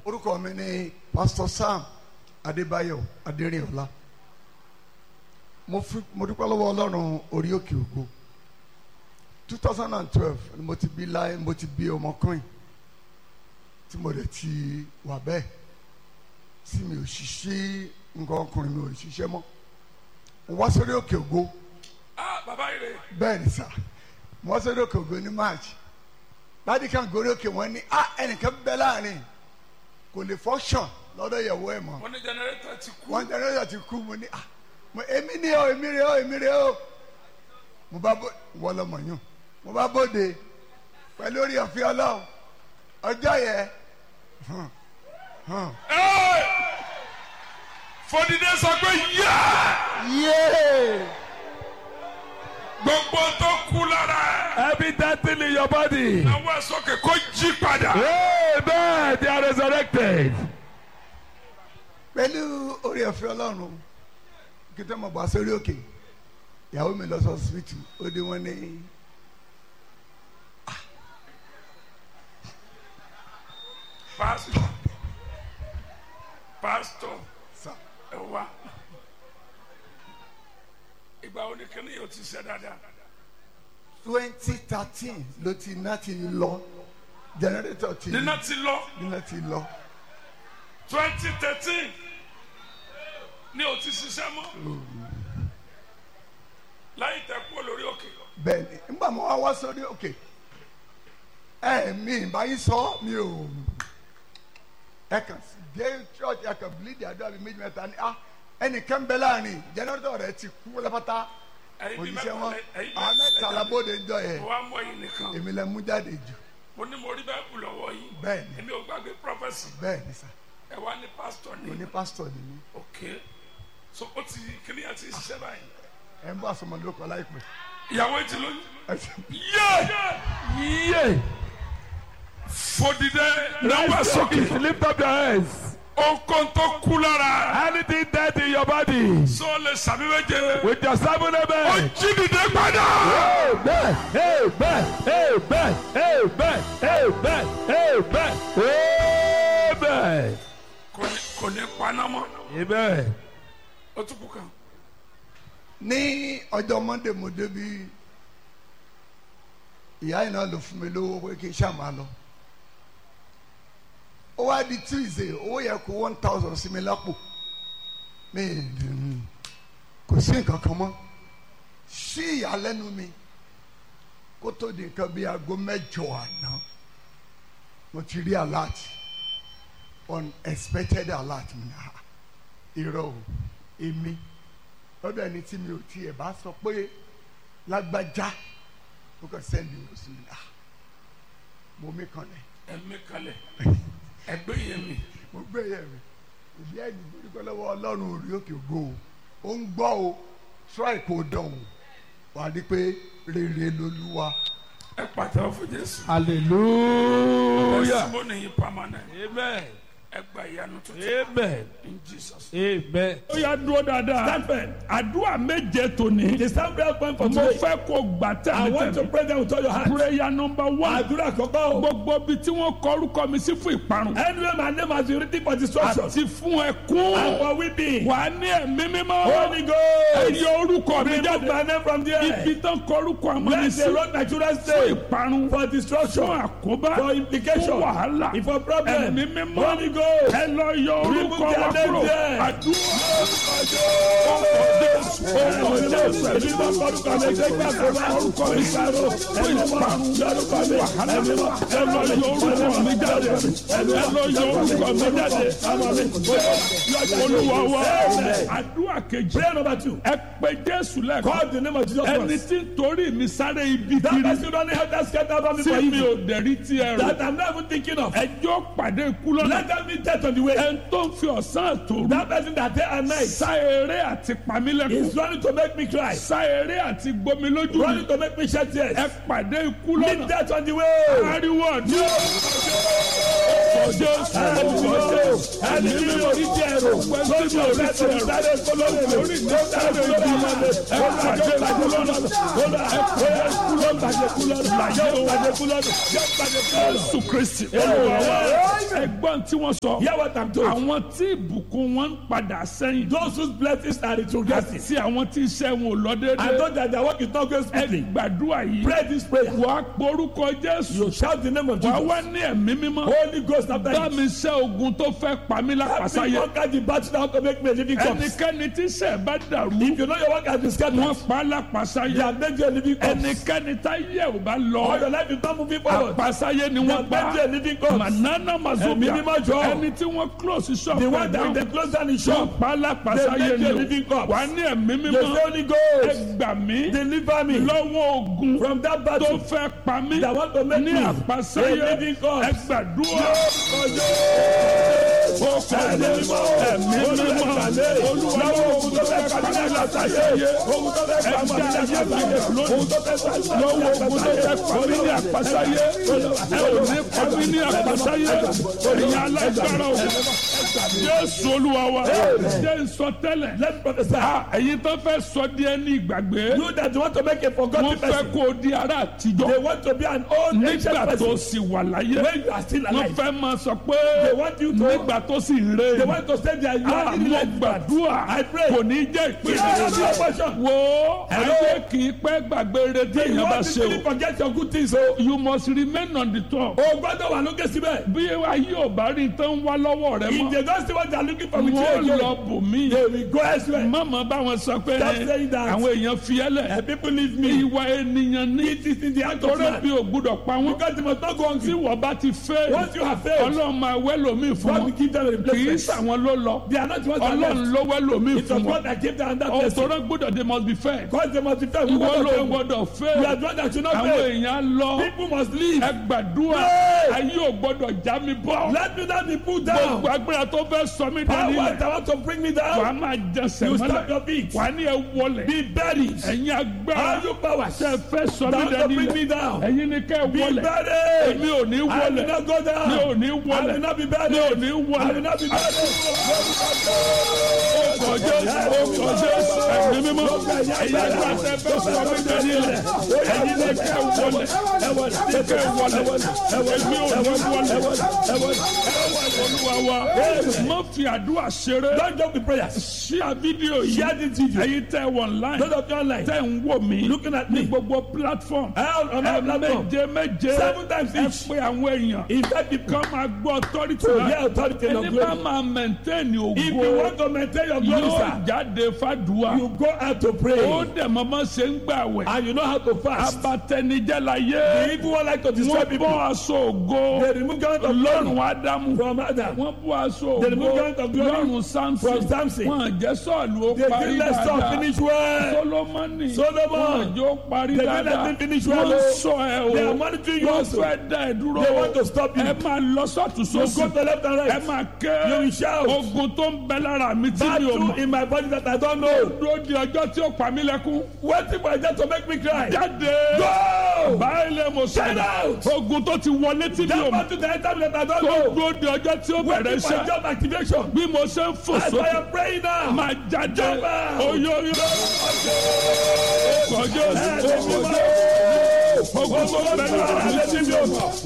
orúkọ mi ni pastor sam adébáyọ̀ adérìnọlá mo fi mo dúpẹ́ lọ́wọ́ ọlọ́run orí òkè ògo two thousand and twelve ni mo ti bí láyé mo ti bí ọmọkùnrin tí mo dẹ̀ ti wà bẹ́ẹ̀ tí mi ò ṣiṣẹ́ nǹkan ọkùnrin mi ò ṣiṣẹ́ mọ́ mo wá sórí òkè ògo ah bàbá yìí rè bẹ́ẹ̀ ni sà mo wá sórí òkè ògo ní march láti kan gorí òkè wọn ní ah ẹnìkan bẹ láàrin kò lè function lọ́dọ̀ ìyàwó ẹ̀ mọ́ wọn ní jẹnẹrétọ ti kú wọn jẹnẹrétọ̀ ti kú mo ní ah mo èmi ni o èmi rè o èmi rè o mo bá bó wọ́n lọ́mọ yún mo bá bóde pẹ̀lú orí ọ̀fẹ́ ọlọ́run ọjọ́ yẹn hàn, hàn. Ẹ́ẹ̀! fòdìdé sọ pé yá yéé gbogbo tó kú lára ẹ Every dead thing in your body. àwọn ẹ sókè kó jí padà Amen. They are resurrected. pẹ̀lú orí ọ̀fẹ́ ọlọ́run kí tó mọ̀ bá sórí òkè ìyàwó mi lọ sọ síbítù ó dé wọn ní. pásítọ pásítọ sà ẹ wá ìgbà wo ni kíni yóò ti ṣe dáadáa twenty thirteen ló ti iná ti lọ jẹnẹrétọ̀ ti nínà ti lọ iná ti lọ twenty thirteen ni o ti ṣiṣẹ́ mọ́ láyé tẹ kú lórí òkè bẹ́ẹ̀ ni nígbà mo wá wá sórí òkè ẹ mi báyìí sọ mi ò ẹ kàn sí dé church ẹ kàn bílíìdì àdúrà bíi méjì mẹ́ta ni ah ẹnìkan bẹ láàrin jẹnẹrétọ̀ rẹ ti kú lọ́pátá ẹ̀yin bí òjíṣẹ́ wọn mẹ́ta ẹ̀yin àwọn mẹ́ta labóde ń jọ yẹ mo wá mọ ẹ̀yin nìkan èmi lẹ mú jáde jù mo ní mo rí bẹ́ẹ̀ kú lọ́wọ́ yìí bẹ́ẹ̀ ni èmi ò gbàgbé prọfẹsì bẹ́ẹ̀ ni sà ẹ wá ní pásítọ̀ mo ní ní pásítọ̀ ni mí òkè so ó ti kíni àti ṣiṣẹ́ báyìí ẹ ń bá sọmọ lóko láìpẹ́ ìyàwó ti lóyún ẹ ṣe- yé Yeah. fòdìdẹ náwó Rise sókè up. Lift up your hands. okun tó kú lára Anything dead in your body. so lè sàmì méje With your seven ó amen. jí dìde padà Amen. Amen. Amen. Amen. Amen. Amen. Amen. kò ní kò ní paná mọ́ Amen. ó tún kú kan ní ọjọ́ monday mo débi ìyá yìí náà ló fún mi lówó pé kí n ṣáà máa lọ ó wá di tuesday owó yẹ kó one thousand sí mi lápò mi ì- kò sí nǹkan kan mọ́ sí ìyàlẹ́nu mi kó tó di nǹkan bíi aago mẹ́jọ àná mo ti rí alert unexpected alert mi ah irọ́ o èmi lọ́dọ̀ ẹni tí mi ò tiẹ̀ bá sọ pé lágbájá ó kàn sẹ́ndì owó sí mi ah mo mí kanlẹ̀ ẹ̀mí kalẹ̀ ẹgbẹ́ yẹn mi mo gbé yẹ̀ mi ìdí ẹ̀yìn ìgbòdìkọ́ lọ́wọ́ ọlọ́run orí òkè ògo o ó ń gbọ́ o try kò dán o wà á rí pé rere lolúwa ẹ pàtẹ́wọ́ fún jésù Hallelujah. ẹ̀sìn mọ́ nìyí permanent Amen. ẹ gba ìyanu tuntun Amen. in jesus. Amen. ó yà dúró dáadáa. Stand àdúrà méje tòní. The sound prayer point for mo today. fẹ́ kó gbà I want to tẹ̀mítẹ̀mí. pray them with all your heart. prayer number one. Àdúrà kọ̀ọ̀kan o. gbogbo bi tí wọ́n kọ orúkọ mi sí fún ìparun. Anyway, my name has been written for destruction. àti fún ẹkún. And for weeping. wà á ní ẹ̀mí mímọ́. Holy Ghost. ẹ yọ orúkọ mi Remove my jáde. name from there. ibi tán kọ orúkọ àmọ́ mi Let sí. the road my children fún stay. ìparun. For destruction. fún àkóbá. For implication. fún wàhálà. For problem. ẹ̀mí mímọ́. Holy Ghost. ẹ lọ yọ orúkọ Remove wa their name kúrò. there. àdúrà. olúwa wa àdúrà kejì Prayer number two. ẹ pé jésù lẹ́kọ̀ọ́ Call the name of Jesus ẹni Christ. tí ń torí mi sáré ibi That kiri person don't help that scatter about me for tí mi you. ò dẹ̀rí tí ẹ rò That I'm not even thinking of. ẹjọ́ pàdé ikú lọ́nà Let them be death on the way. ẹni tó ń fi ọ̀sán àtòrú That person that day and night sá eré àti pamílẹ̀kùn is running to make me cry. sá eré àti gbomi lójú mi Running to make me shed tears. ẹ pàdé ikú Meet lọ́nà death on the way. ariwo ọdún ọjọ́ ẹni tí mi ò ní tí ẹ rò lórí mi ò rẹ tó ń sáré kólórí mi orí mi ó sáré kólórí mi ẹ pàdé ìbàjẹ́ kúlọ́nà kólà ẹ pàdé kúlọ́ bàjẹ́ kúlọ́nà yóò bàjẹ́ kúlọ́nà yóò bàjẹ́ kúlọ́nà. jésù kristi olúwa wa said, ẹgbọ́n tí wọ́n sọ hear what I'm told. àwọn tí ìbùkún wọn ń padà sẹ́yìn Those whose blessings are retrogressing. àti àwọn tí iṣẹ́ wọn ò lọ And déédéé those that their work is not going ẹ smoothly. gbàdúrà yìí Pray this prayer. wàá porúkọ jésù You shout the name of wàá Jesus. wá ní ẹ̀mí mímọ́ Holy Ghost after bá you. mi ṣẹ́ ogun tó fẹ́ pa mí Help me lápasáyé conquer the battle that to make me a living corpse. ẹnikẹ́ni tí iṣẹ́ bá dàrú If you know your work has been scattered, wọ́n pa á they lápasáyé have made you a living corpse. ẹnikẹ́ni tá yẹ ò bá All lọ your life is not moving forward. àpasáyé ni They wọ́n have pa made you a living corpse. manana mazobia Ẹ̀mí mímọ́ jọ. ẹni tí wọ́n close shop The one ẹ̀ that down they close down the wọ́n shop. pa á They lápasáyé make ni you a o living corpse. wà ní ẹ̀mí You say mímọ́ Holy ẹ Ghost. gbà mí Deliver me lọ́wọ́ ogun from that tó battle. fẹ́ pa mí That want to make ní me àpasáyé a living ẹ corpse. gbàdúrà Ẹ̀mí ẹ̀mí mímọ́. mímọ́ olúwa lọ́wọ́ ogun tó fẹ́ pa mí lápasáyé Ogun tó fẹ́ pa mí lápasáyé. Ogun tó fẹ́ pa mí lọ́wọ́ ogun tó fẹ́ pa mí ní àpasáyé ẹ ò ní pa mí ní àpasáyé ẹ̀yin alágbára o jésù olúwa wa jẹ́ nsọtẹ́lẹ̀ Let me prophesy. ẹ̀yin tó fẹ́ sọ díẹ̀ ní ìgbàgbé You that want to make a wọ́n forgotten fẹ́ person. kó o di ará They àtijọ́ want to be an old ancient nígbà tó person. sì wà láyé When you are still wọ́n alive. fẹ́ máa sọ pé They want you to. nígbà tó sì ń They rè want to say that you are in àmọ́ life. gbàdúrà I pray. kò ní jẹ́ Yeah, ìpínlẹ̀ your portion. wo Hello? ayé kì í pẹ́ gbàgbé retí You èèyàn bá want ṣe to o forget your good things o. you must remain on the top O gbọ́dọ̀ wà lókè síbẹ̀. bí ayé ò bá rí tán wá lọ́wọ́ rẹ If mọ́ they don't see what they are looking for with you wọ́n again. lọ bò mí They will go elsewhere. mọ̀mọ́ báwọn sọ pé Stop saying that. àwọn èèyàn fi ẹ́ lẹ̀ And people leave me. ìwà ènìyàn ní It is in the act of torí bí man. o gbúdọ̀ pa wọ́n Because they must not go tí hungry. wọ́n bá ti fẹ́ Once you have failed, ọlọ́run máa wẹ́ lómi fún God will wọn give them a kì í replacement. sàwọn ló lọ They are not the ones that ọlọ́run left. ló wẹ́ lómi It was fún God wọn that gave them that blessing. ọ̀tọ̀rọ̀ gbọ́dọ̀ they must be fair Because they must be fair. We ìwọ want ló to fail. gbọ́dọ̀ We are fẹ́ the one that should not àwọn fail. èèyàn lọ People must leave. ẹ gbàdúrà Pray. ayé ò gbọ́dọ̀ já mi bọ́ Let me not be put down. gbogbo agbára tó fẹ́ sọ mí dání Power lẹ̀ that want to bring me wà á down. máa jẹsẹ̀ You stop mọ́lẹ̀ your feet. wà á ní ẹ wọlẹ̀ Be buried. ẹ̀yin agbára All you powers tẹ fẹ́ sọ mí that want to dání bring me lẹ̀ down. ẹ̀yin ni kẹ́ ẹ Be wọlẹ̀ buried. èmi ò ní I will wọlẹ̀ not go down. mi ò ní I will wọlẹ̀ not be buried. mi ò ní I will wọlẹ̀ not be buried. ọkọ̀ jésù ọkọ̀ jésù ẹ̀mí mímọ́ ẹ̀yin agbára tẹ fẹ́ sọ mí dání lẹ̀ ẹ̀yin ni kẹ́ ẹ wọlẹ̀ ní kẹ́ ẹ wọlẹ̀ èmi ò ní wọlẹ̀ olúwa wa má fi àdúrà ṣeré Don't joke with prayers. ṣíà fídíò yìí Share this video. ẹ̀yin tẹ́ wọ online Those of you online. tẹ́ ń wò mí Looking at ní me. gbogbo platform Hell on ẹ our platform. méje méje Seven times ẹ each. pé àwọn èèyàn Invite people. kan máa gbọ́ authority To náà hear authority in your ẹni bá glory. máa maintain If you ògo want to maintain your glory, yóò sir, jáde fàdúrà you go out to ó pray. dẹ̀ mọ́mọ́ ṣe ń gbà wẹ̀ And you know how to fast. abatẹnijẹ́ la The yé evil one like to destroy wọ́n people. bọ́ aṣọ ògo They remove garment of glory lọ́rùn ádámù from Adam. wọ́n bọ́ aṣọ They remove ògo garment of glory lọ́rùn samson from Samson. wọ́n jẹ́ sọ́ọ̀lù ó They parí didn't let Saul dáadáa finish well. solomoni Solomon. wọ́n jẹ́ ó parí They didn't let dáadáa him finish wọ́n well. sọ ẹ They are o monitoring you wọ́n also. fẹ́ dá ẹ dúró They want to stop you. ẹ máa lọ sọ́tún You sósì go to left and ẹ right. máa You ké will shout. ogun tó ń bẹ lára mi tí mi ò Battle mọ̀ in my body that I don't know. dúró di ọjọ́ tí ó pa mí lẹ́kún Waiting for that to make me cry. jáde Go! báyìí lè mo Get sọ out! ogun tó ti wọlé tí mi ò That mọ̀ battle that I that I don't tó know. dúró di ọjọ́ tí ó bẹ̀rẹ̀ Waiting for iṣẹ́ job activation. bí mo ṣe ń fò As I sókè am praying now. máa jáde Jump out! oyoyo kọjọ ogun tó ń bẹ lára mi tí mi ò mọ̀